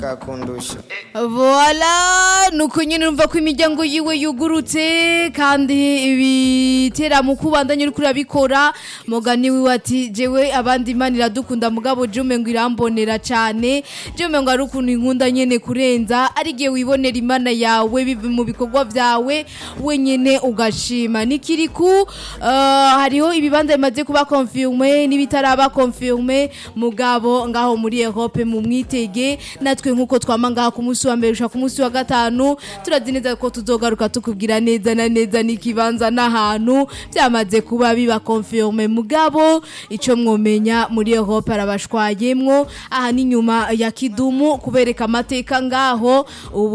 kakundusha Voila nuko nyine urumva ko imiryango yiwe yugurutse kandi ibitera mu kubandanya uri kurabikora mugani wiwe ati jewe abandi imana iradukunda mugabo jume ngo irambonera cyane jume ngo ari ukuntu inkunda nyene kurenza ari igihe wibonera imana yawe biva mu bikorwa byawe wenyene ugashima nikiriku uh, hariho ibibanza bimaze kuba confirme n'ibitaraba confirme mugabo ngaho muri Europe mu mwitege natwe nkuko twama ngaha ku munsi wa mbere ushaka ku munsi wa gatanu turazi neza ko tuzogaruka tukubwira neza na neza n'ikibanza n'ahantu byamaze kuba biba confirme mugabo ico mwomenya muri Europe arabashwayemwo aha ni nyuma ya kidumu kubereka amateka ngaho ubu